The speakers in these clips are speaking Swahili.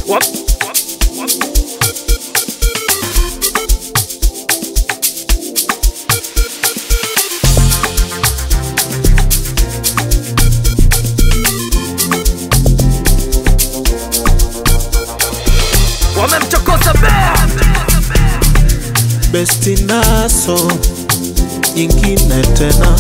Wap. Wamemchokoza bea besti naso nyingine tena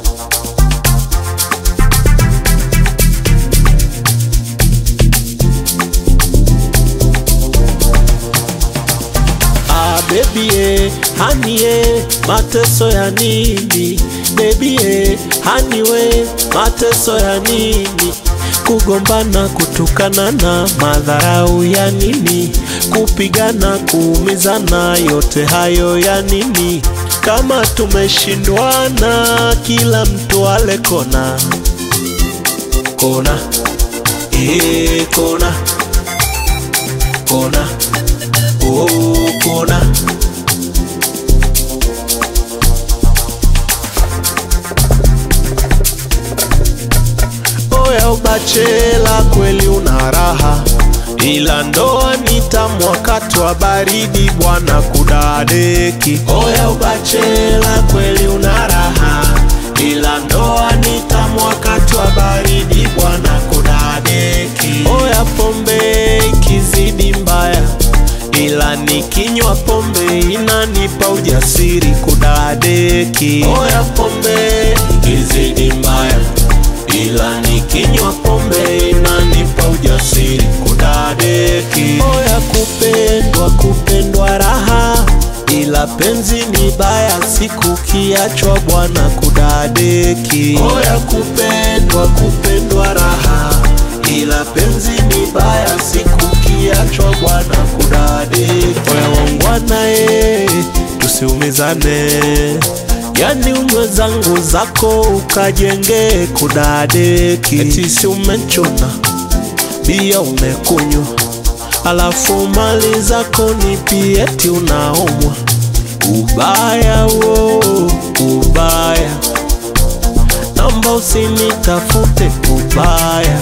Ah, baby eh, honey eh, mateso ya nini baby eh, honey we mateso ya nini kugombana kutukana na madharau ya nini kupigana kuumizana yote hayo ya nini kama tumeshindwana kila mtu ale kona kona eh, kona kona oh, kona oya ubachela kweli una raha ila ndoa ni tamu wakati wa baridi bwana kudadeki oya ubachela kweli una raha ila ndoa ni tamu wakati wa baridi bwana kudadeki oya pombe ikizidi mbaya ila nikinywa pombe inanipa ujasiri kudadeki oya pombe ikizidi mbaya ila nikinywa pombe inanipa ujasiri kudadeki oya kupendwa kupendwa raha ila penzi ni baya siku kiachwa bwana kudadeki oya kupendwa kupendwa raha ila penzi ni baya siku kiachwa bwana kudadeki oya wangwana e tusiumizane yani unywe zangu zako ukajenge kudadeki eti si umechuna bia umekunywa alafu mali zako ni pieti unaomwa ubaya wo ubaya namba usinitafute ubaya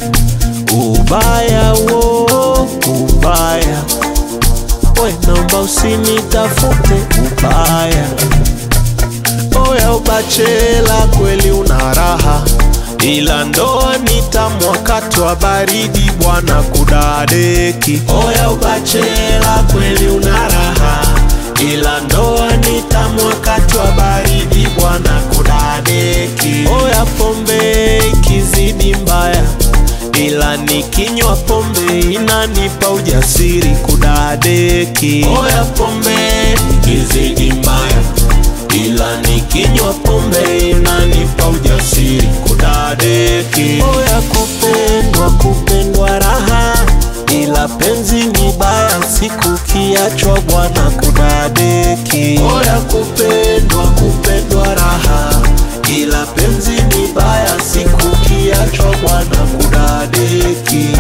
ubaya wo ubaya we namba usinitafute ubaya oya ubachela kweli una raha ila ndoa ni tamu wakati wa baridi bwana kudadeki oya ubachela kweli una raha ila ndoa ni tamu wakati wa baridi bwana kudadeki oya pombe ikizidi mbaya ila nikinywa pombe inanipa ujasiri kudadeki oya pombe ikizidi mbaya ila nikinywa pombe inanipa ujasiri kudadeki oya kupendwa kupendwa raha ila penzi ni baya siku kiachwa bwana kudadeki oya kupendwa kupendwa raha ila penzi ni baya siku kiachwa bwana kudadeki